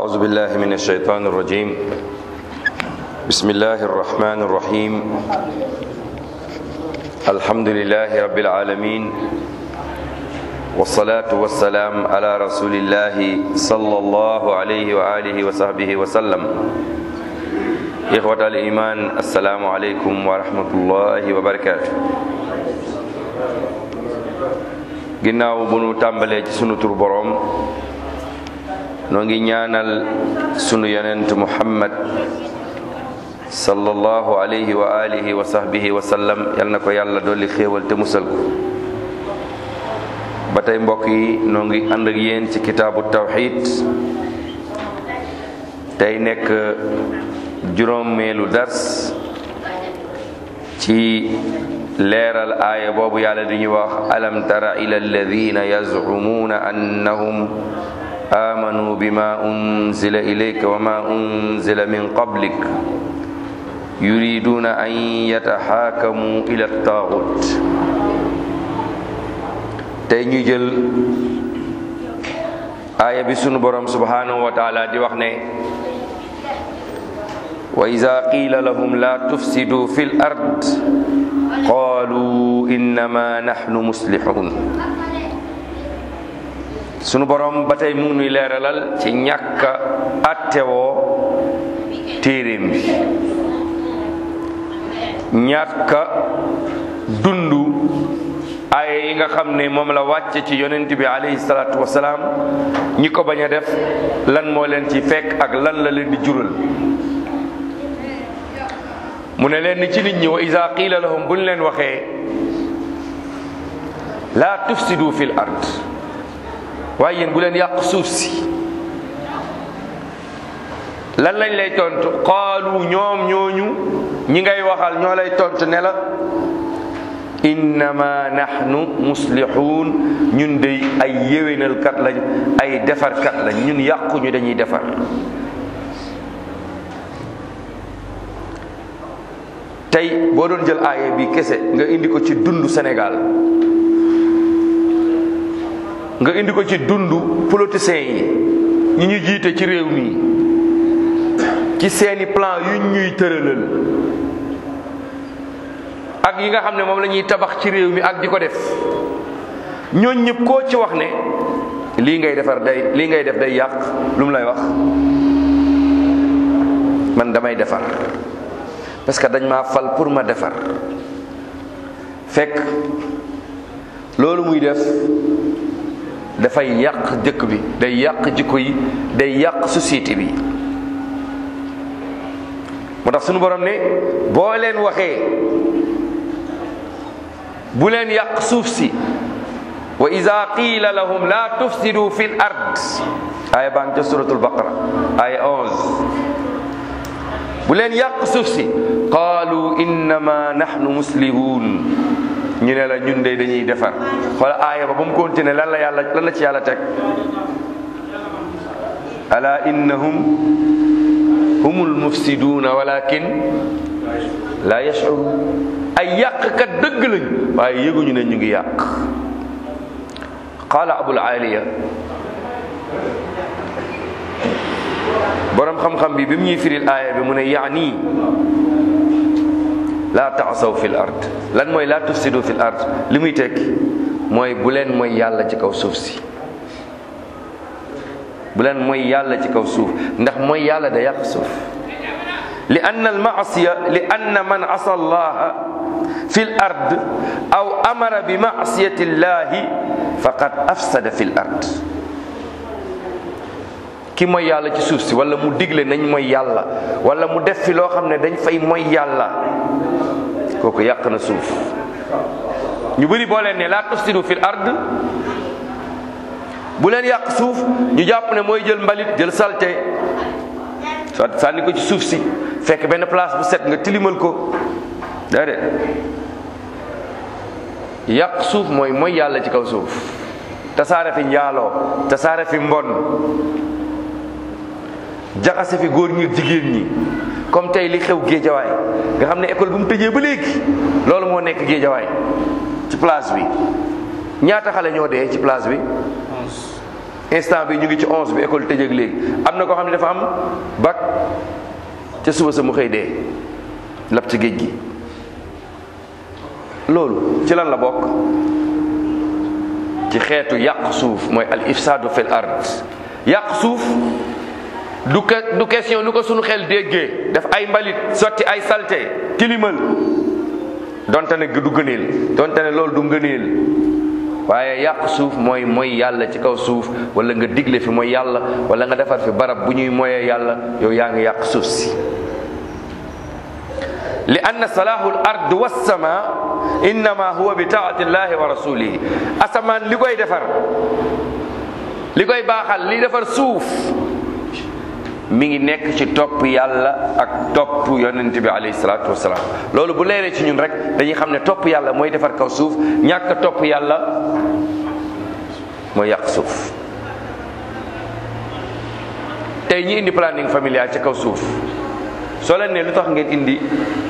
أعوذ بالله من الشيطان الرجيم بسم الله الرحمن الرحيم الحمد لله رب العالمين والصلاة والسلام على رسول الله صلى الله عليه وآله وصحبه وسلم إخوة الإيمان السلام عليكم ورحمة الله وبركاته ginnaaw bu nu tàmbalee ci sunu tur boroom noo ngi ñaanal sunu yonent muhammad sallallahu alayhi wa alihi wa sahbihi wa sallam yal na ko yàlla dolli xéewal te musal ko ba tey mbokk yi noo ngi ànd ak yéen ci kitaabu tawxid tey nekk juróomeelu dars ci leeral aaya boobu yàlla di ñu wax alam tara ila alladina yazcumuuna annahum amanu bima unzila ilayka wa ma unzila min qablik yuriduna an yataxaakamu ila taaxut tey ñu jël aaya bi sunu borom subhanahu wa taala di wax ne wa ida qiila lahum la tufsidu fi l ard qaalu innama nahnu muslixuun sunu borom ba tey mu nuy leeralal ci ñàkk a attewoo téeréem bi ñàkk a dundu ay yi nga xam ne moom la wàcce ci yonent bi alayhi salaatu wasalaam ñi ko bañ a def lan moo leen ci fekk ak lan la leen di jural mu ne leen ci nit ñi wa ida qiila lahum buñ leen waxee laa tufsidu fil ard waaye yéen bu leen yàq suuf si lan lañ lay tontu qaalu ñoom ñooñu ñi ngay waxal ñoo lay tontu ne la innama nahnu muslixuun ñun dey ay yéwénalkat lañ ay defarkat lañ ñun yàquñu dañuy defar tey boo doon jël aaya bi kese nga indi ko ci dundu Sénégal nga indi ko ci dundu politiciens yi ñi ñu jiite ci réew mi ci seeni plan yu ñuy tëralal ak yi nga xam ne moom la ñuy tabax ci réew mi ak di ko def ñooñ ñëpp koo ci wax ne lii ngay defar day lii ngay def day yàq lu mu lay wax man damay defar parce que dañ maa fal pour ma defar fekk loolu muy def dafay yàq dëkk bi day yàq jikko yi day yàq société bi moo tax sunu borom ne boo leen waxee bu leen yàq suuf si wa ida qiila lahum la tufsidu fi l ard aaya baa ngi ca suratul baqara aaya 11 bu leen yàq suuf si qaalu innama nahnu muslihun ñu ne la ñun de dañuy defar xoola aaya ba ba mu continué lan la yàlla lan la ci yàlla teg ala innahum humul mufsiduuna walakin la yash'urun ay yàqkat dëgg lañ waaye yëguñu ne ñu ngi yàq qaala abul aliya borom xam-xam bi bi mu ñuy firil aaya bi mu ne yaani laa taasaw fi l ard lan mooy laa tufsidu fi l ard li muy tekki mooy bu leen mooy yàlla ci kaw suuf si bu leen mooy yàlla ci kaw suuf ndax mooy yàlla da yàq suuf li anna al maasiya li anna man asa allaha fi l ard aw amara bi maasiyati llahi faqad afsada fi l ard ki mooy yàlla ci suuf si wala mu digle nañ mooy yàlla wala mu def fi loo xam ne dañ fay mooy yàlla kooku yàq na suuf ñu bëri boo leen ne laa tufsidu fil ard bu leen yàq suuf ñu jàpp ne mooy jël mbalit jël salte soit sànni ko ci suuf si fekk benn place bu set nga tilimal ko déedéet yàq suuf mooy mooy yàlla ci kaw suuf tasaare fi njaaloo tasaare fi mbon jaxase fi góor ñi jigéen ñi comme tey li xew géejawaay nga xam ne école bu mu tëjee ba léegi loolu moo nekk géejawaay ci place bi ñaata xale ñoo dee ci place bi instant bi ñu ngi ci onze bi école tëjëg léegi am na koo xam ne dafa am bac ca suba sa mu xëy dee lab ci géej gi loolu ci lan la bokk ci xeetu yàq suuf mooy al ifsadu fil ard yàq suuf du ke du question lu ko sunu xel déggee def ay mbalit sotti ay salte tilimal donte ne du gëneel donte ne loolu du ngëneel waaye yàq suuf mooy mooy yàlla ci kaw suuf wala nga digle fi mooy yàlla wala nga defar fi barab bu ñuy moyee yàlla yow yaa ngi yàq suuf si li anna salaahu l ard wassama innama huwa bi taati llahi wa rasulihi asamaan li koy defar li koy baaxal li defar suuf mi ngi nekk ci topp yàlla ak topp yonent bi alayhi salaatu wasalaam loolu bu leeree ci ñun rek dañuy xam ne topp yàlla mooy defar kaw suuf ñàkk topp yàlla mooy yàq suuf tey ñi indi planning familial ci kaw suuf soo leen ne lu tax ngeen indi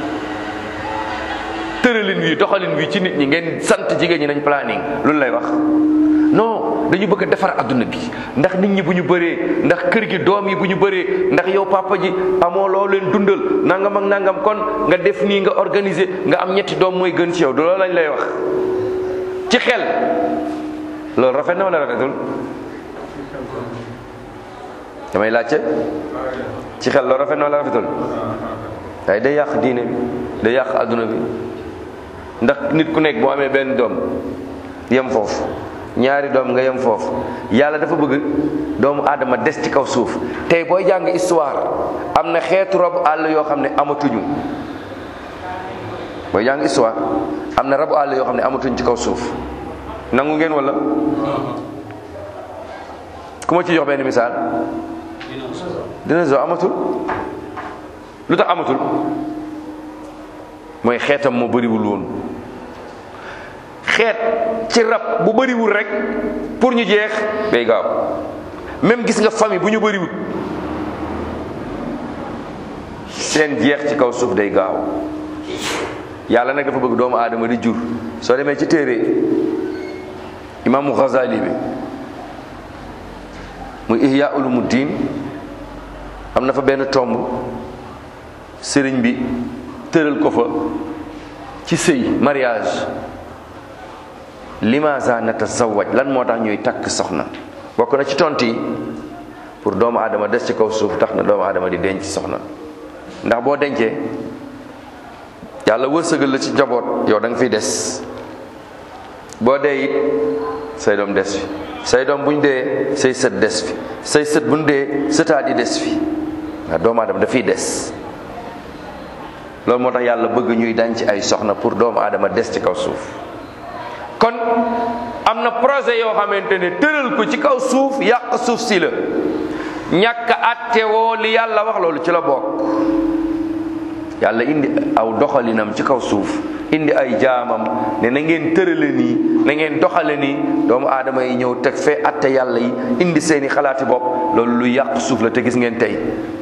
tëralin wi doxalin wi ci nit ñi ngeen sant jigéen ñi nañ planning loolu lay wax non dañu bëgg a defar adduna bi ndax nit ñi bu ñu bëree ndax kër gi doom yi bu ñu bëree ndax yow papa ji amoo loo leen dundal nangam ak nangam kon nga def nii nga organiser nga am ñetti doom mooy gën ci yow du loolu lañ lay wax ci xel loolu rafet na wala rafetul damay laajte ci xel loolu rafet na wala rafetul waaye day yàq diine bi day yàq adduna bi ndax nit ku nekk boo amee benn doom yem foofu ñaari doom nga yem foofu yàlla dafa bëgg doomu aadama des ci kaw suuf tey booy jàng histoire am na xeetu rabu àll yoo xam ne amatuñu booy jàng histoire am na rabu àll yoo xam ne amatuñ ci kaw suuf nangu ngeen wala ku ma ci jox benn misaal dinosaure amatul lu tax amatul mooy xeetam moo bëriwul woon xeet ci rab bu bëriwul rek pour ñu jeex day gaaw même gis nga famille bu ñu bëriwul seen jeex ci kaw suuf day gaaw yàlla nag dafa bëgg doomu aadama di jur soo demee ci téere imaamu Ghazali bi muy Ihya Ulumuddin am na fa benn tomb sëriñ bi tëral ko fa ci sëy mariage limaza natazawaj lan moo tax ñuy takk soxna bokk na ci tont yi pour doomu aadama des ci kaw suuf tax na doomu aadama di denc soxna ndax boo dencee yàlla wërsëgal la ci njaboot yow da nga fiy des boo dee it say doom des fi say doom buñ dee say sët des fi say sët buñ dee sëtaat yi des fi ndax doomu aadama dafiy des loolu moo tax yàlla bëgg ñuy denc ay soxna pour doomu aadama des ci kaw suuf kon am na projet yoo xamante ne tëral ko ci kaw suuf yàq suuf si la ñàkk àtte woo li yàlla wax loolu ci la bokk yàlla indi aw doxalinam ci kaw suuf indi ay jaamam ne na ngeen tërale nii na ngeen doxale nii doomu aadama yi ñëw teg fee àtte yàlla yi indi seeni xalaati bopp loolu lu yàq suuf la te gis ngeen tey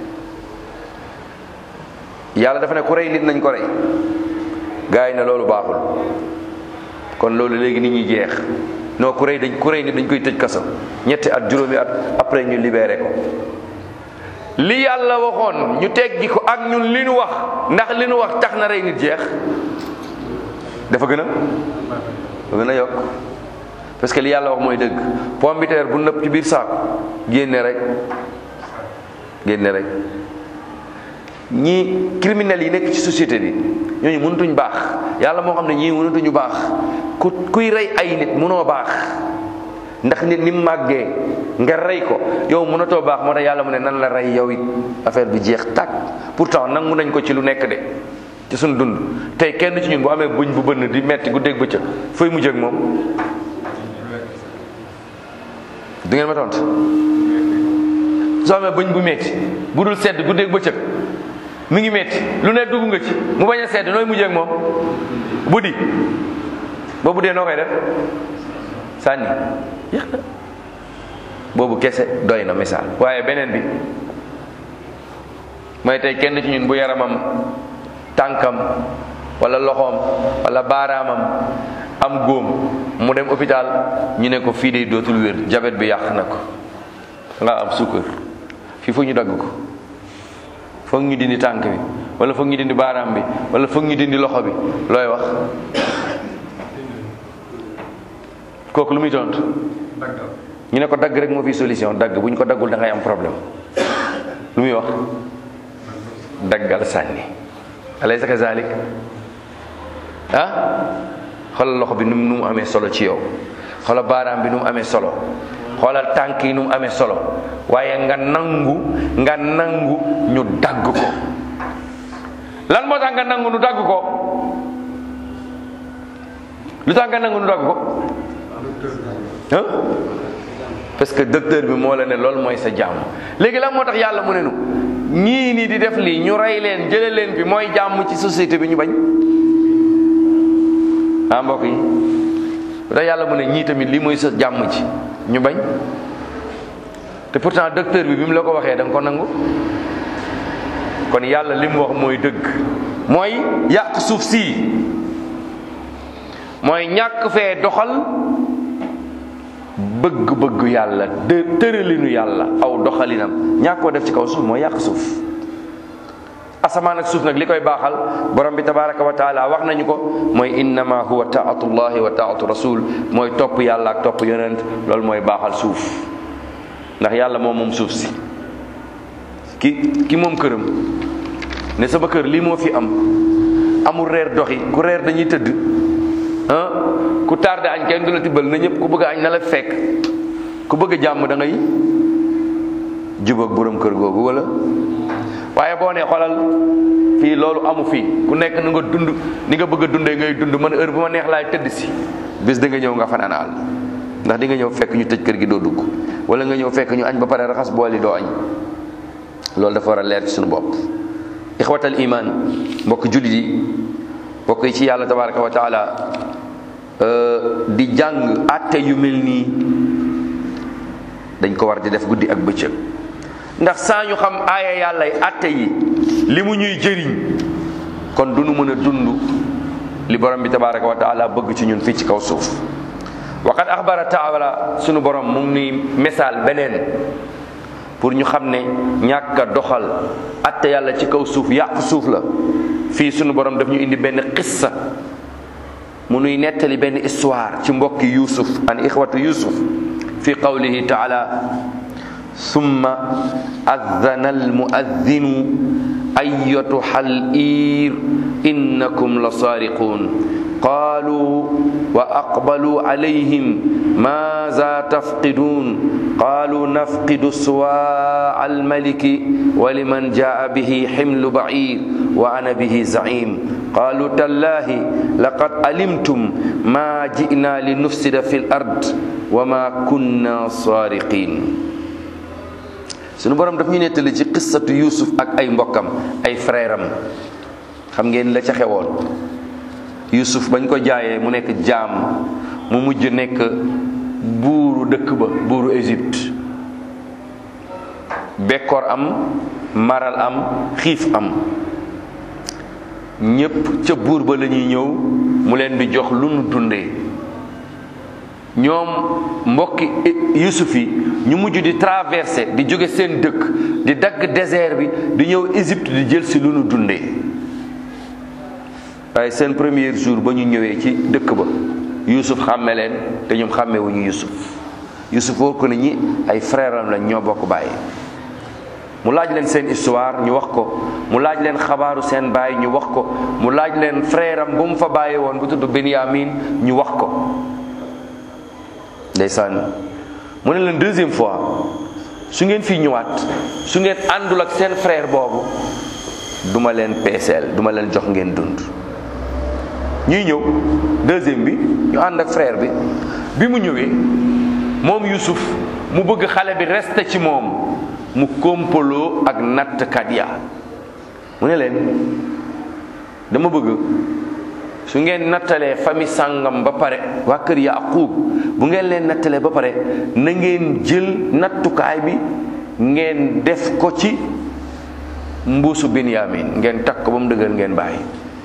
yàlla dafa ne ku rey nit nañ ko rey gars yi ne loolu baaxul kon loolu léegi nit ñi jeex non ku rey dañ ku rey nit dañ koy tëj kaso ñetti at juróomi at après ñu libéré ko li yàlla waxoon ñu teggi ko ak ñun li nu wax ndax li nu wax tax na rey nit jeex dafa gën a dafa gën a yokk parce que li yàlla wax mooy dëgg pomme de terre bu nëpp ci biir saako génne rek génne rek ñii criminels yi nekk ci société bi ñooñu mënatuñ baax yàlla moo xam ne ñii mënatuñu baax ku kuy rey ay nit mënoo baax ndax nit ni mu màggee nga rey ko yow mënatoo baax moo tax yàlla mu ne nan la rey yow it affaire bi jeex tàkk pourtant nangu nañ ko ci lu nekk de ci suñu dund tey kenn ci ñun bu amee buñ bu bënn di metti guddeeg bëccëg fooy mujjee ak moom du ngeen ma tontu soo amee bëñ bu metti bu dul sedd guddeeg bëccëg mi ngi metti lu ne dugg nga ci mu bañ a sedd nooy mujjee ak moom bu di boobu dee noo koy def sànni yéex na boobu kese doy na misaal waaye beneen bi mooy tey kenn ci ñun bu yaramam tànkam wala loxoom wala baaraamam am góom mu dem hôpital ñu ne ko fii de dootul wér jabet bi yàq na ko nga am suukar fii foog ñu dagg ko foog ñu dindi tànk bi wala foog ñu dindi baaraam bi wala foog ñu dindi loxo bi looy wax kooku lu muy tontu ñu ne ko dagg rek moo fi solution dagg bu ñu ko daggul da ngay am problème lu muy wax daggal sànni alaysa kazalik ah xoolal loxo bi nu mu nu mu amee solo ci yow xoolal baaraam bi nu mu amee solo xoolal tànk yi nu mu amee solo waaye nga nangu nga nangu ñu dagg ko lan moo tax nga nangu ñu dagg ko lu tax nga nangu ñu dagg ko ah parce que docteur bi moo la ne loolu mooy sa jàmm léegi lan moo tax yàlla mu ne nu ñii nii di def lii ñu rey leen jële leen fi mooy jàmm ci société bi ñu bañ ah mbokk yi lu tax yàlla mu ne ñii tamit lii mooy sa jàmm ci ñu bañ te pourtant docteur bi bi mu la ko waxee da nga ko nangu kon yàlla li mu wax mooy dëgg mooy yàq suuf sii mooy ñàkk fee doxal bëgg-bëgg yàlla de tëralinu yàlla aw doxalinam ñàkk koo def ci kaw suuf mooy yàq suuf asamaan ak suuf nag li koy baaxal borom bi tabaraka wa taala wax nañu ko mooy innama huwa taatullahi wa taatu rasul mooy topp yàlla ak topp yonent loolu mooy baaxal suuf ndax yàlla moom moom suuf si ki ki moom këram ne sama kër lii moo fi am amul reer doxi ku reer dañuy tëdd ah ku tardé añ kenn du la tibbal na ñëpp ku bëgg añ na la fekk ku bëgg jàmm da ngay jubóog borom kër googu wala waaye boo nee xoolal fii loolu amu fii ku nekk nu nga dund ni nga bëgg a dundee ngay dund man heure bu ma neex laay tëdd si bis da nga ñëw nga fanaan àll ndax di nga ñëw fekk ñu tëj kër gi doo dugg wala nga ñëw fekk ñu añ ba pare raxas bool yi doo añ loolu dafa war a leer ci suñu bopp ixwatal iman mbokk jullit yi mbokk yi ci yàlla tabaraka wa taala di jàng atte yu mel nii dañ ko war di def guddi ak bëccëg ndax saa ñu xam aaya yàllay atte yi li mu ñuy jëriñ kon du nu mën a dund li borom bi tabaraka wa taala bëgg ci ñun fii ci kaw suuf waqad axbara taala sunu borom mu ngi nuy misaal beneen pour ñu xam ne ñàkk a doxal atte yàlla ci kaw suuf yàq suuf la fii sunu borom daf ñu indi benn qissa mu nuy nettali benn histoire ci mbokki yusuf an ixwatu yusuf fi qawlihi taala summa adana almuaddinu ayatuha al-ir innakum la saariqun قالوا وأقبلوا عليهم ماذا تفقدون قالوا نفقد سواع الملك ولمن جاء به حمل بعير وأنا به زعيم قالوا تالله لقد علمتم ما جئنا لنفسد في الأرض وما كنا سارقين sunu borom daf ñu nettali ci qissatu Yuusuf ak ay mbokkam ay frère am xam ngeen la ca xewoon Yuusuf bañ ko jaayee mu nekk jaam mu mujj nekk buuru dëkk ba buuru Égypte bekkoor am maral am xiif am ñépp ca buur ba la ñuy ñëw mu leen di jox lu nu dundee ñoom mbokki Yuusuf yi ñu mujj di traversé di jóge seen dëkk di dagg désert bi di ñëw Égypte di jël si lu nu dundee waaye seen premier jour ba ñu ñëwee ci dëkk ba Yuusuf xàmme leen te ñoom xàmmewuñu Yuusuf Yuusuf wóor ko ne ñi ay frère am lañ ñoo bokk bàyyi mu laaj leen seen histoire ñu wax ko mu laaj leen xabaaru seen baay ñu wax ko mu laaj leen frère am bu mu fa bàyyi woon bu tudd Benyamin ñu wax ko ndeysaan mu ne leen deuxième fois su ngeen fii ñëwaat su ngeen àndul ak seen frère boobu duma leen peeseel duma leen jox ngeen dund ñuy ñëw deuxième bi ñu ànd ak frère bi bi mu ñëwee moom Yusuf mu bëgg xale bi reste ci moom mu kompaloo ak nattkat ya mu ne leen dama bëgg su ngeen nattalee famille sàngam ba pare waa kër Yaaqub bu ngeen leen nattalee ba pare na ngeen jël nattukaay bi ngeen def ko ci mbuusu Binyamin ngeen takk ko ba mu dëgër ngeen bàyyi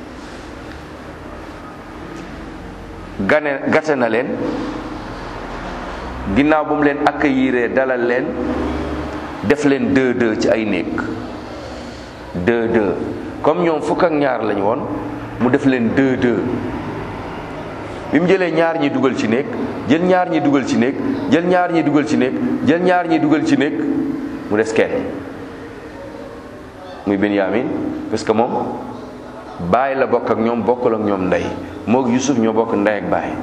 gane gàtte na leen ginnaaw bu mu leen accueillir dalal leen def leen deux deux ci ay néeg deux deux comme ñoom fukk ak ñaar lañu woon mu def leen deux deux bi mu jëlee ñaar ñi dugal ci néeg jël ñaar ñi dugal ci néeg jël ñaar ñi dugal ci néeg jël ñaar ñi dugal ci néeg mu des kenn muy Benyamin parce que moom baay la bokk ak ñoom bokkul ak ñoom ndey moog Yusuf ñoo bokk ndey ak baay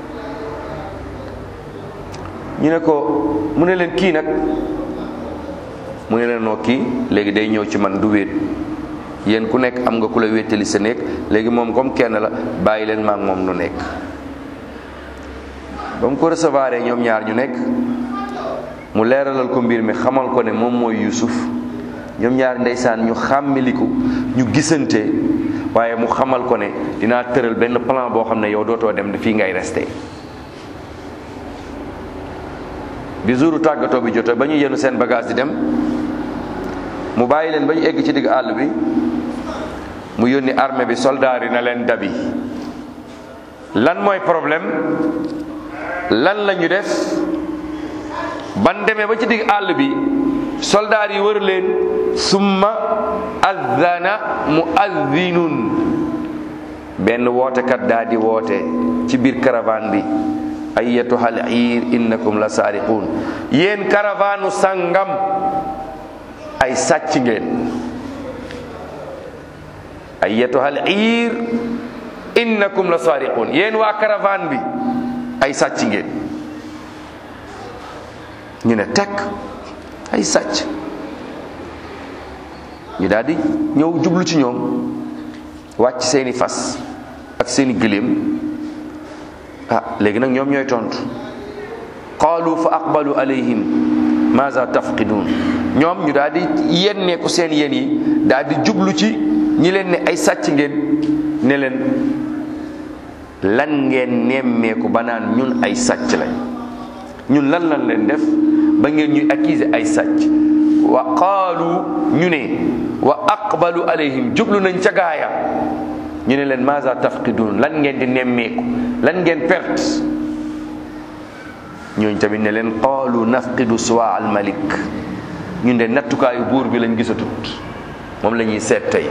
ñu ne ko mu ne leen kii nag mu ne leen noo kii léegi day ñëw ci man du wéet yéen ku nekk am nga ku la wéetali sa néeg léegi moom comme kenn la bàyyi leen maak moom nu nekk ba mu ko recevoir ñoom ñaar ñu nekk mu leeralal ko mbir mi xamal ko ne moom mooy Yusuf ñoom ñaar ndeysaan ñu xàmmiliku ñu gisante waaye mu xamal ko ne dinaa tëral benn plan boo xam ne yow dootoo dem fii ngay resté bi jouru tàggatoo bi jotee ba ñu yenu seen bagage di dem mu bàyyi leen ba ñu egg ci digg àll bi mu yónni armée bi soldaar yi na leen dabi lan mooy problème lan la ñu def ban demee ba ci digg àll bi soldaar yi wër leen summa azzana muazzinun benn wootekat daa di woote ci biir caravane bi ayyatuhal iir innakum la saariquun yéen caravane sangam ay sàcc ngeen ayyatuhal iir innakum la saariquun yéen waa caravane bi ay sàcc ngeen ñu ne tekk ay sàcc ñu daal di ñëw jublu ci ñoom wàcc seeni fas ak seeni gëléem ah léegi nag ñoom ñooy tontu qaalu fa aqbalu alayhim maza tafqidun ñoom ñu daal di yenneeku seen yen yi daal di jublu ci ñi leen ne ay sàcc ngeen ne leen lan ngeen nemmeeku ba naan ñun ay sàcc lañ ñun lan lan leen def ba ngeen ñuy accuser ay sàcc wa qaalu ñu ne wa aqbalu alayhim jublu nañ ca gaaya ñu ne leen maza tafqidun lan ngeen di nemmeeku lan ngeen perte ñooñ tamit ne leen qaalu nafqidu suwa al malik ñun de nattukaayu buur bi lañ gisatut moom la ñuy seet tey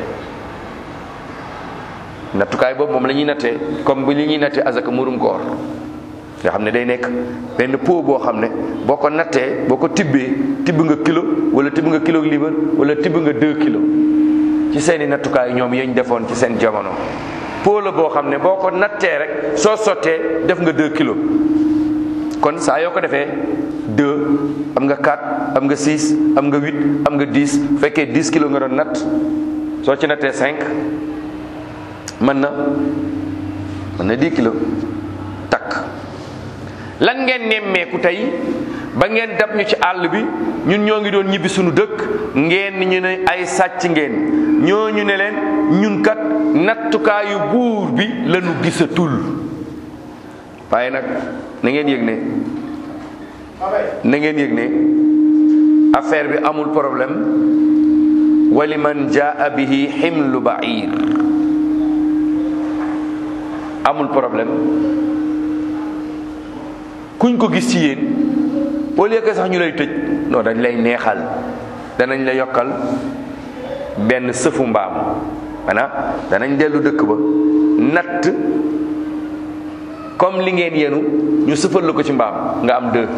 nattukaay boobu moom la ñuy nattee comme bi li ñuy nattee azaka murum koor nga xam ne day nekk benn pot boo xam ne boo ko nattee boo ko tibbee tibb nga kilo wala tibb nga kilo libre wala tibb nga deux kilos ci seeni nattukaay ñoom yañ defoon ci seen jamono pot la boo xam ne boo ko nattee rek soo sottee def nga deux kilos kon saa yoo ko defee deux am nga quatre am nga six am nga huit am nga dix bu fekkee dix kilos nga doon natt soo ci nattee cinq mën na mën na dix kilos takk lan ngeen nemmeeku tey ba ngeen dab ñu ci àll bi ñun ñoo ngi doon ñibbi suñu dëkk ngeen ñu ne ay sàcc ngeen ñooñu ne leen ñun kat nattukaayu buur bi lañu gisatul waaye nag na ngeen yëg ne na ngeen yëg ne affaire bi amul problème wali man jaa bihi ximlu bair amul problème kuñ ko gis ci yéen au lieu que sax ñu lay tëj non dañ lay neexal danañ la yokkal benn sëfu mbaam maanaam danañ dellu dëkk ba natt comme li ngeen yenu ñu sëfal la ko ci mbaam nga am deux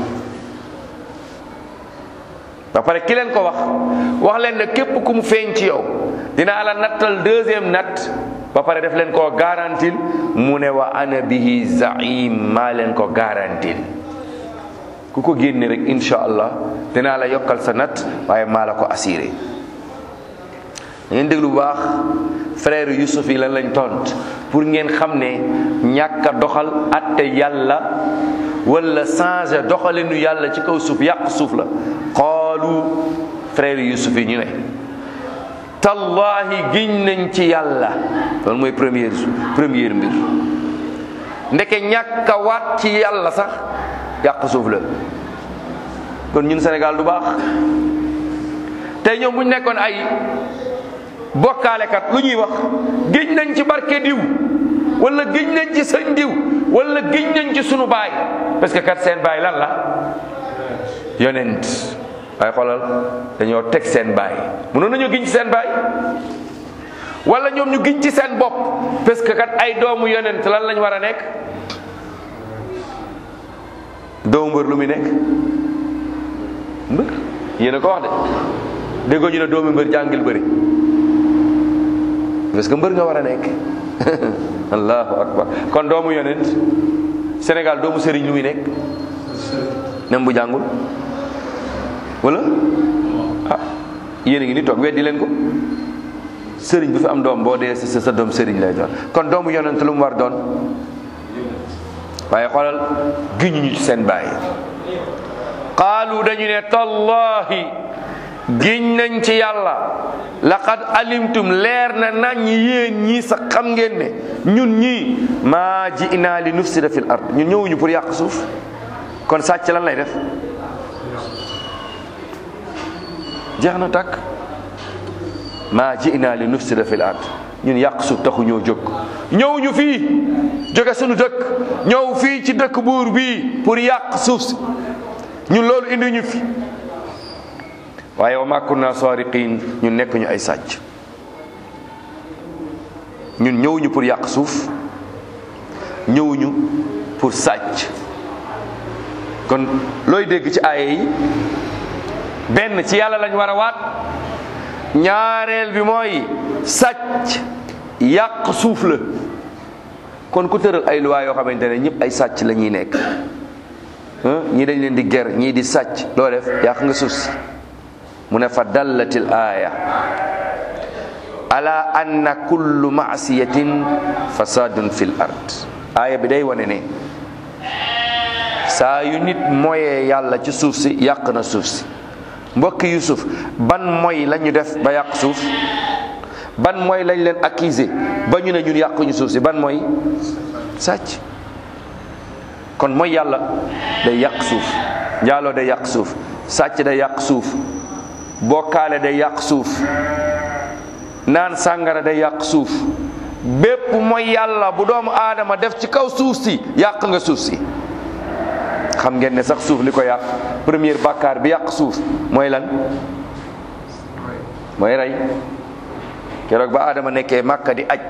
ba pare ki leen ko wax wax leen ne képp ku mu feeñ ci yow dinaa la nattal deuxième natt ba pare def leen koo garantil mu ne wa ana bihi zaim maa leen ko garantil ku ko génne rek insha allah dinaa la yokkal sa natt waaye maa la ko assuré ngeen déglu bu baax frère Yusuf yi lan lañ tont pour ngeen xam ne ñàkk a doxal atte yàlla wala changer doxalinu yàlla ci kaw suuf yàq suuf la qaalu frère Yusuf yi ñu ne tallahi giñ nañ ci yàlla loolu mooy première première mbir ndeke ñàkk a waat ci yàlla sax yàq suuf la kon ñun Sénégal du baax tey ñoom bu ñu nekkoon ay bokkaalekat lu ñuy wax giñ nañ ci barke diw wala giñ nañ ci sëñ diw wala giñ nañ ci sunu baay parce que kat seen baay lan la yonent waaye xoolal dañoo teg seen baay mënoon nañoo giñ ci seen baay wala ñoom ñu giñ ci seen bopp parce que kat ay doomu yonent lan lañ war a nekk doomu mbër lu muy nekk mbër yéen a ko wax de déggoo ñu ne doomu mbër jàngil bëri parce que mbër nga war a nekk allahu akbar kon doomu yonent Sénégal doomu sëriñ lu muy nekk même bu jàngul wala ah yéen a ngi ni toog weddi leen ko sëriñ bu fi am doom boo dee sa sa doom sëriñ lay doon kon doomu yonent lu mu war doon waaye xoolal giñu ñu ci seen bàyyi qaalu dañu ne tallahi giñ nañ ci yàlla laqad alimtum leer na nañ yéen ñii sax xam ngeen ne ñun ñii maa ji'naa li nufsida fil ard ñun ñëwuñu pour yàq suuf kon sàcc lan lay def jeex na tàkk maa ji'naa li nufsida fil ard ñun yàq suuf taxu ñoo jóg ñëwuñu fii jóge suñu dëkk ñëw fii ci dëkk buur bii pour yàq suuf si ñun loolu indi ñu fi waaye wa ma kunna sariqin ñun nekk ñu ay sàcc ñun ñëwuñu pour yàq suuf ñëwuñu pour sàcc kon looy dégg ci aaye yi benn ci yàlla lañ war a waat ñaareel bi mooy sàcc yàq suuf la kon ku tëral ay luwaa yoo xamante ne ñëpp ay sàcc la ñuy nekk ñii dañ leen di ger ñii di sàcc loo def yàq nga suuf si mu ne fa dallatil aaya ala anna kullu maasiyatin fasadun fil ard aaya bi day wane ne saa yu nit moyee yàlla ci suuf si yàq na suuf si mbokki yusuf ban moy la ñu def ba yàq suuf ban mooy lañ leen accusé ba ñu ne ñun yàquñu suuf si ban mooy sàcc kon mooy yàlla day yàq suuf njaaloo day yàq suuf sàcc day yàq suuf bokkaale day yàq suuf naan sàngara day yàq suuf bépp mooy yàlla bu doomu aadama def ci kaw suuf si yàq nga suuf si xam ngeen ne sax suuf li ko yàq première bàkkaar bi yàq suuf mooy lan mooy rey keroog ba aadama nekkee màkka di aj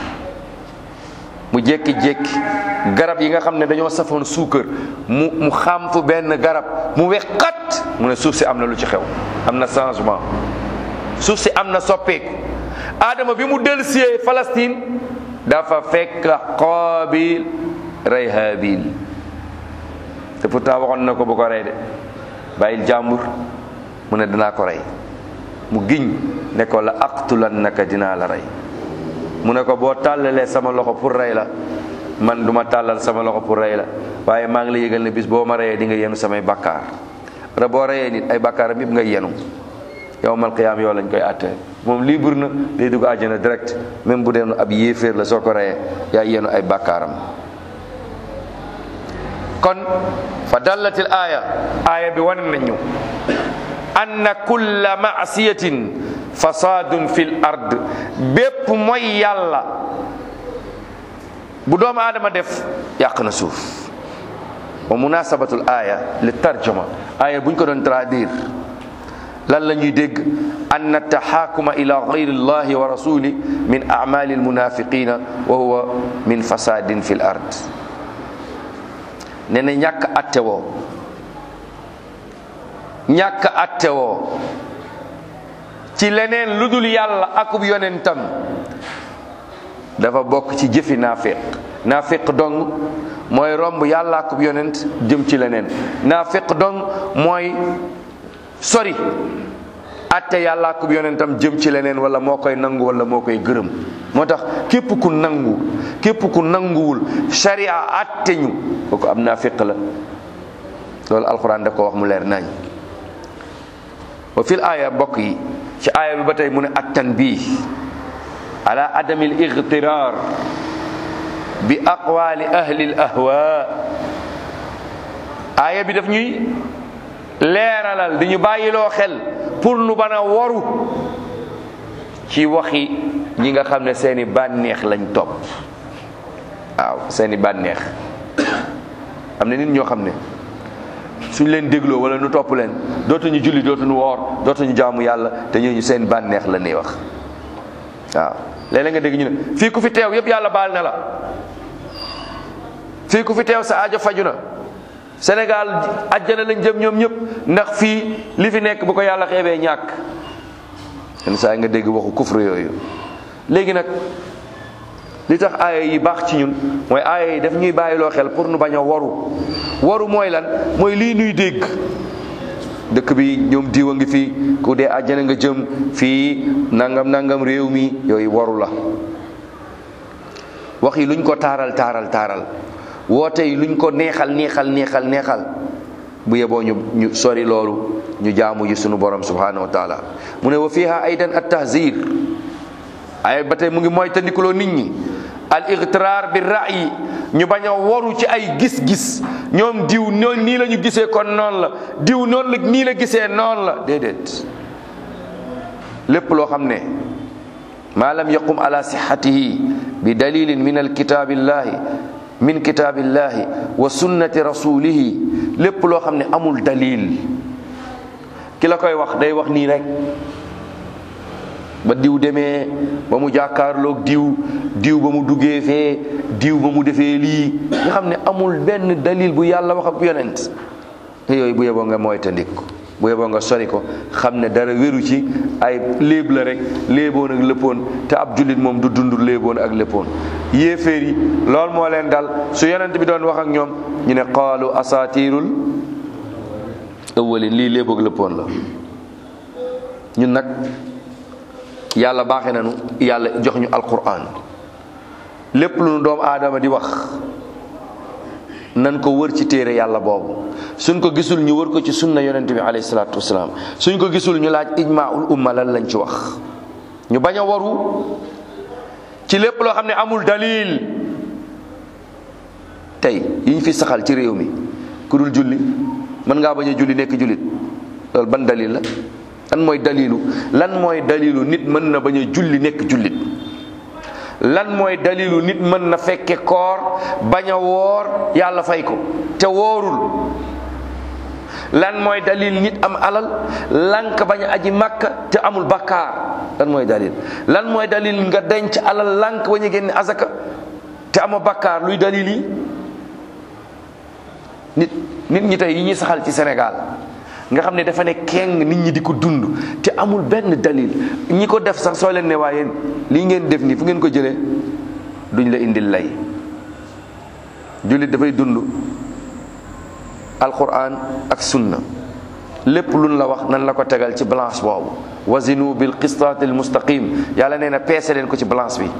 mu jékki-jékki garab yi nga xam ne dañoo safoon suukar mu mu xam fu benn garab mu weqat mu ne suuf si am na lu ci xew am na changement suuf si am na soppeeku aadama bi mu delsiyee Palestine dafa fekk Qaabil rey Haabil te pourtant waxoon na ko bu ko rey de bàyyil jàmbur mu ne danaa ko rey mu giñ ne ko la aqtulannaka dinaa la rey mu ne ko boo tàllalee sama loxo pour rey la man duma tàllal sama loxo pour rey la waaye maa ngi la yëgal ne bis boo ma reyee di nga yenu samay bakkaar ra boo reyee nit ay bakkaaram yëpp nga yenu yowmal qiyaam yow lañ koy àtte moom libre na day dugg àjjana direct même bu dee ab yéeféer la soo ko reyee yaa yenu ay bakkaaram kon fa dallatil aaya aaya bi wane nañu anna kulla maasiyatin fasadun fil ard bépp mooy yàlla bu doomu aadama def yàq na suuf wa munasabatul aaya li tarjuma aaya buñ ko doon traduire lan la ñuy dégg anna taxaakuma ila gayri llahi wa rasuli min amali almunafiqina wa huwa min fasadin fil ard ne na ñàkk attewoo ñàkk attewoo ci leneen lu dul yàlla akub yonentam dafa bokk ci jëfi naafiq naafiq dong mooy romb yàlla akub yonent jëm ci leneen naafiq dong mooy sori atte yàlla akub yonentam jëm ci leneen wala moo koy nangu wala moo koy gërëm moo tax képp ku nangu képp ku nanguwul sharia atte ñu kooku am naafiq la loolu alquran da ko wax mu leer nañ wa fil aaya mbokk yi ci aaya bi ba tey mu ne at tanbih ala adami al igtirar bi aqwali ahli al ahwa aaya bi daf ñuy leeralal di ñu bàyyiloo xel pour nu bana waru ci waxi ñi nga xam ne seeni bànneex lañ topp waaw seeni bànneex am na nit ñoo xam ne suñ leen dégloo wala nu topp leen dootuñu julli dootuñu woor dootuñu jaamu yàlla te ñooñu seen bànneex la ñuy wax waaw léeg-léeg nga dégg ñu ne fii ku fi teew yëpp yàlla baal na la fii ku fi teew sa aajo faju na Sénégal àjjana lañ jëm ñoom ñëpp ndax fii li fi nekk bu ko yàlla xeebee ñàkk yenn saa yi nga dégg waxu kufru yooyu léegi nag li tax aaya yi baax ci ñun mooy aaya yi daf ñuy bàyyiloo xel pour nu bañ a waru waru mooy lan mooy lii nuy dégg dëkk bi ñoom diwa ngi fi ku dee àjjana nga jëm fii nangam nangam réew mi yooyu waru la wax yi luñ ko taaral taaral taaral woote yi luñ ko neexal neexal neexal neexal bu yeboo ñu ñu sori loolu ñu jaamu ji sunu borom subhanahu wa taala mu ne wa fiha aydan at tahzir ay ba tey mu ngi mooy tandikuloo nit ñi al igtiraar bi ra'yi ñu bañ a waru ci ay gis-gis ñoom diw noonu nii la ñu gisee kon noonu la diw noonu la nii la gisee noonu la déedéet lépp loo xam ne maa lam yaqum ala sixatihi bi dalilin min alkitaabillahi min kitaabillahi wa sunnati rasulihi lépp loo xam ne amul dalil ki la koy wax day wax nii rek ba diw demee ba mu jàkkaarloog diw diw ba mu duggee fee diw ba mu defee lii nga xam ne amul benn dalil bu yàlla wax ak yonent te yooyu bu yeboo nga moytandik ko bu yeboo nga sori ko xam ne dara wéru ci ay léeb la rek léeboon ak léppoon te ab jullit moom du dund léeboon ak léppoon yéeféer yi loolu moo leen dal su yonent bi doon wax ak ñoom ñu ne qaalu asatirul awwalin lii léeboog léppoon la ñun nag yàlla baaxe nañu yàlla jox ñu alquran lépp lu nu doomu aadama di wax nan ko wër ci téere yàlla boobu suñ ko gisul ñu wër ko ci sunna yonente bi alayhi salaatu wasalaam suñ ko gisul ñu laaj ijmaul umma lan lañ ci wax ñu bañ a waru ci lépp loo xam ne amul dalil tey yi ñu fi saxal ci réew mi ku dul julli mën ngaa bañ a julli nekk jullit loolu ban dalil la lan mooy dalilu lan mooy dalilu nit mën na bañ a julli nekk jullit lan mooy dalilu nit mën na fekke koor bañ a woor yàlla fay ko te woorul lan mooy dalil nit am alal lank bañ a aji màkka te amul bakkaar lan mooy dalil lan mooy dalil nga denc alal lank bañ a génne azaka te ama bakkaar luy dalil yi nit nit ñi tey yi ñuy saxal ci Sénégal nga xam ne dafa ne keng nit ñi di ko dund te amul benn dalil ñi ko def sax soo leen ne waaye lii ngeen def nii fu ngeen ko jëlee duñ la indil lay jullit dafay dund alquran ak sunna lépp luñ la wax nan la ko tegal ci balance boobu wazinu bil qistaati al mustaqim yàlla nee na peese leen ko ci balance bi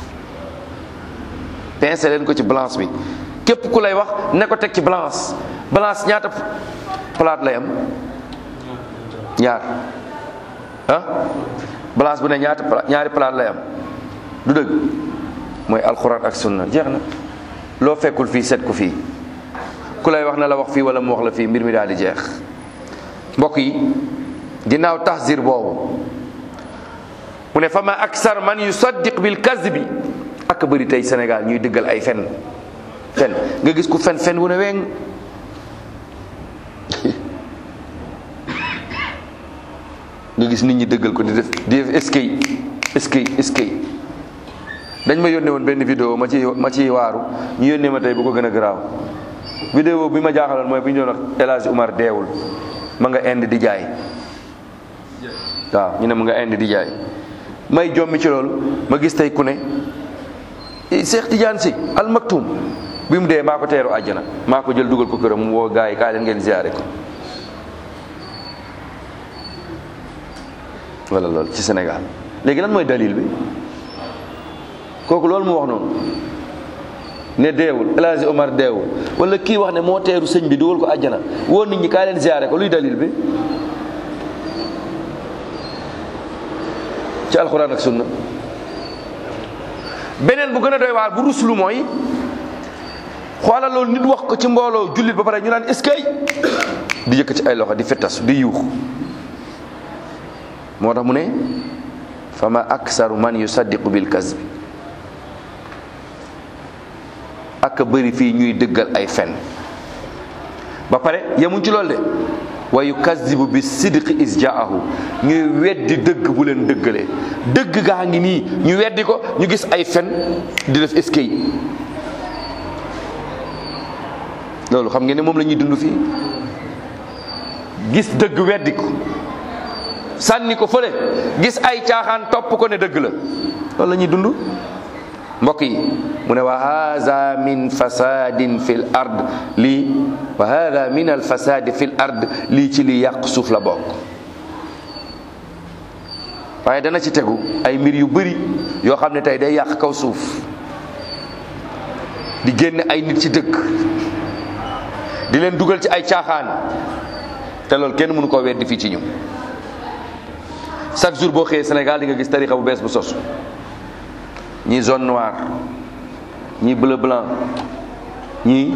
peese leen ko ci balance bi képp ku lay wax ne ko teg ci balance balance ñaata palaat lay am ñaar ah balance bu ne ñaata ñaari palaat lay am du dëgg mooy alxuraan ak sunna jeex na loo fekkul fii seet ko fii ku lay wax na la wax fii wala mu wax la fii mbir mi daal di jeex mbokk yi ginnaaw tahzir boobu mu ne fa ma aksar man yusaddiq bil kazbi ak bëri tey Sénégal ñuy dëggal ay fen fen nga gis ku fen fen wu ne weng nga gis nit ñi dëggal ko di def di def eskay eskay eskay dañ ma yónnee woon benn vidéo ma ci ma ciy waaru ñu yónnee ma tey bu ko gën a garaaw vidéo bi ma jaaxaloon mooy bu ñu doon wax El Hadj Umar deewul ma nga indi di jaay waaw ñu ne ma nga indi di jaay may jommi ci loolu ma gis tey ku ne Cheikh Tidiane Sy Al Maktoum bi mu dee maa ko teeru àjjana maa ko jël dugal ko këram mu woo gars yi kaay leen ngeen ziare ko wala loolu ci Sénégal léegi lan mooy dalil bi kooku loolu mu wax noonu ne deewul El Hadj Omar deewul wala kii wax ne moo teeru sëñ bi dugal ko àjjana woo nit ñi kaay leen ziare ko luy dalil bi ci alxuraan ak sunna beneen bu gën a doy waar bu ruslu mooy xoolal loolu nit wax ko ci mbooloo jullit ba pare ñu naan est-ce que di yëkkati ay loxo di fettas di yuux moo tax mu ne fa ma aksaru man yusaddiqu bil kasbi ak bëri fii ñuy dëggal ay fen ba pare yemuñ ci loolu de wa yukazibu bi sidqi is jaahu ñuy weddi dëgg bu leen dëggalee dëgg gaa ngi nii ñu weddi ko ñu gis ay fen di def eskay loolu xam ngeen ne moom la ñuy dund fii gis dëgg weddi ko sànni ko fële gis ay caaxaan topp ko ne dëgg la loolu la ñuy dund mbokk yi mu ne wa hada min fasadin fi l ard lii wa hada min al fasadi fi l ard lii ci li yàq suuf la bokk waaye dana ci tegu ay mbir yu bëri yoo xam ne tey day yàq kaw suuf di génne ay nit ci dëkk di leen dugal ci ay caaxaan te loolu kenn mënu koo weddi fii ci ñu chaque jour boo xëyee Sénégal di nga gis tarixa bu bees bu sos ñii zone noire ñii bleu blanc ñii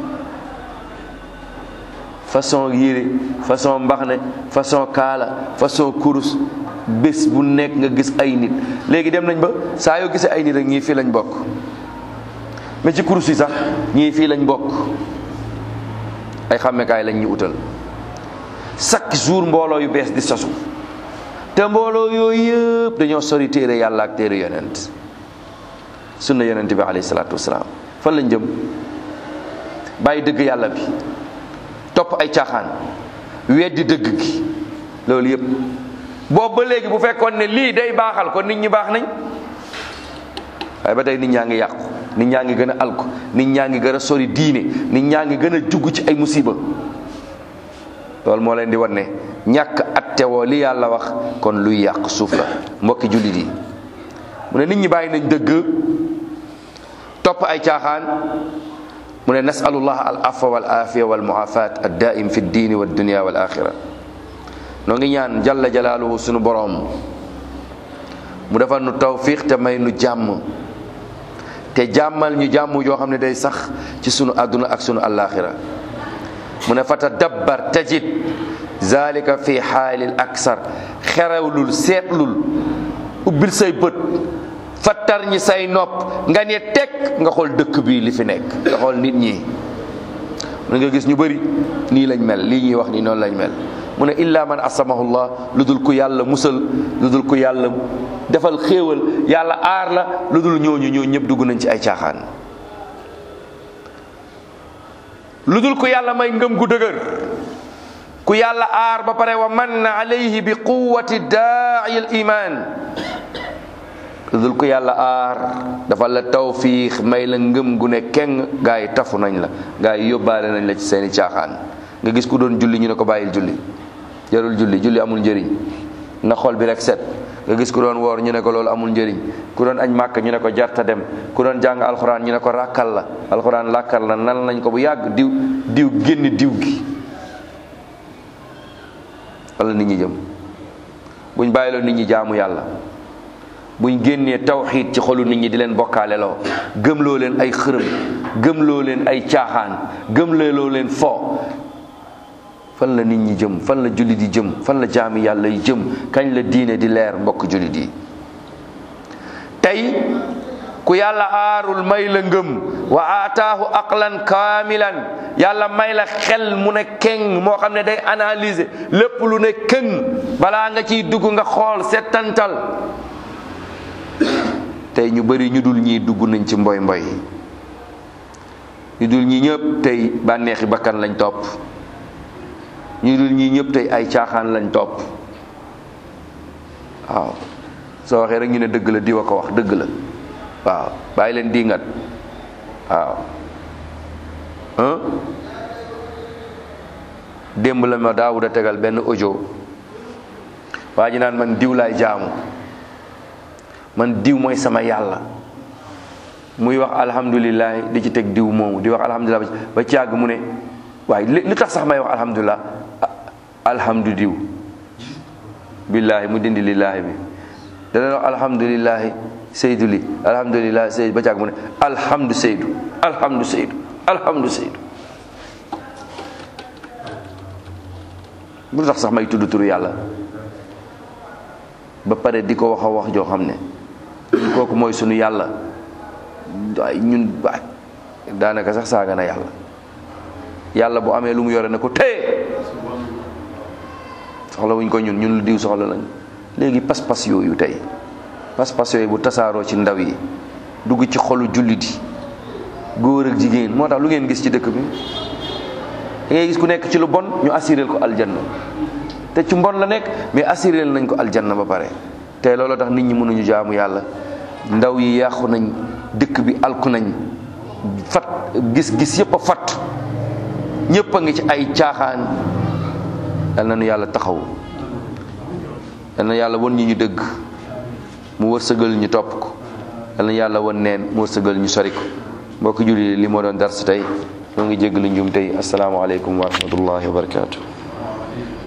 façon yére façon mbaxne façon kaala façon kurus bés bu nekk nga gis ay nit léegi dem nañ ba saa yoo gisee ay nit rek ñii fii lañ bokk mais ci kurus yi sax ñii fii lañ bokk ay xàmmekaay lañ ñu utal chaque jour mbooloo yu bees di sosu te mbooloo yooyu yëpp dañoo sori téere yàlla ak téere yonent sunna yonent bi alayhi salaatu wasalaam fan lañ jëm bàyyi dëgg yàlla bi topp ay caaxaan weddi dëgg gi loolu yëpp boobu ba léegi bu fekkoon ne lii day baaxal kon nit ñi baax nañ waaye ba tey nit ñaa ngi yàqu nit ñaa ngi gën a alku nit ñaa ngi gën a sori diine nit ñaa ngi gën a jugg ci ay musiba loolu moo leen di wan ne ñàkk attewoo li yàlla wax kon luy yàq suuf la mbokki jullit yi mu ne nit ñi bàyyi nañ dëgg topp ay caaxaan mu ne nasalullah al afwa wal afiya wal muafat ad daim fi ddini wa dunia wal axira noo ngi ñaan jalla jalaaluhu sunu boroom mu defal nu tawfiq te may nu jàmm te jàmmal ñu jàmm joo xam ne day sax ci sunu àdduna ak sunu alaxira mu ne fa tadabbar tajid zalika fi xaalil aksar xerewlul seetlul ubbil say bët fattar ñi say nopp nga ne teg nga xool dëkk bi li fi nekk nga xool nit ñi mu nga gis ñu bëri nii lañ mel lii ñuy wax nii noonu lañ mel mu ne illa man asamahullah lu dul ku yàlla musal lu dul ku yàlla defal xéewal yàlla aar la lu dul ñooñu ñoo ñëpp dugg nañ ci ay caaxaan lu dul ku yàlla may ngëm gu dëgër ku yàlla aar ba pare wa manna alayhi bi quwati daai al iman lu dul ku yàlla aar dafa la tawfiix may la ngëm gu ne keng gaa yi tafu nañ la gaa yi yóbbaale nañ la ci seeni caaxaan nga gis ku doon julli ñu ne ko bàyyil julli jarul julli julli amul njëriñ na xol bi rek set nga gis ku doon woor ñu ne ko loolu amul njëriñ ku doon añ màkk ñu ne ko jarta dem ku doon jàng alxuraan ñu ne ko ràkkal la alxuraan làkkal la nan nañ ko bu yàgg diw diw génn diw gi wala nit ñi jëm buñ bàyyiloo nit ñi jaamu yàlla buñ génnee tawxiid ci xolu nit ñi di leen bokkaale loo gëmloo leen ay xërëm gëmloo leen ay caaxaan gëmloo leen fo fan la nit ñi jëm fan la jullit yi jëm fan la jaami yàlla yi jëm kañ la diine di leer mbokk jullit yi tey ku yàlla aarul may la ngëm wa aataahu aqlan kaamilan yàlla may la xel mu ne keng moo xam ne day analyser lépp lu ne keng balaa nga ciy dugg nga xool settantal tey ñu bari ñu dul ñii dugg nañ ci mboy mboy ñu dul ñii ñëpp tey bànneexi bakkan lañ topp ñu dul ñii ñëpp tey ay caaxaan lañ topp waaw soo waxee rek ñu ne dëgg la diwa ko wax dëgg la waaw bàyyi leen diingat waaw démb la ma daawuda tegal benn audio waa ji naan man diw laay jaamu man diw mooy sama yàlla muy wax alhamdulilah di ci teg diw moomu di wax alhamdulilah ba ci yàgg mu ne waaye li tax sax may wax alhamdulilah alhamdu diw billaahi mu dindi lillaahi bi dana wax alhamdulilahi seydu li alhamdulilah seydu ba ci yàgg mu ne alhamdu seydu alhamdu seydu alhamdu seydu lu tax sax may tudd turu yàlla ba pare di ko wax a wax joo xam ne ñun kooku mooy sunu yàlla waaye ñun waay daanaka sax saaga na yàlla yàlla bu amee lu mu yore ne ko téye soxla wuñ ko ñun ñun lu diw soxla lañ léegi pas-pas yooyu tey pas-pas yooyu bu tasaaroo ci ndaw yi dugg ci xolu jullit yi góor ak jigéen moo tax lu ngeen gis ci dëkk bi da ngay gis ku nekk ci lu bon ñu assuré ko aljanna te ci mbon la nekk mais assuré nañ ko aljanna ba pare te loolu tax nit ñi mënuñu jaamu yàlla ndaw yi yàqu nañ dëkk bi alku nañ fat gis-gis yëpp a fat ñëpp a ngi ci ay caaxaan yal na nu yàlla taxaw yal na yàlla won ñi ñu dëgg mu wërsëgal ñu topp ko yal na yàlla won neen mu wërsëgal ñu sori ko mbokk julli li moo doon dars tey ñoo ngi jégg lu njum tey asalaamaaleykum wa rahmatullahi wa barakaatu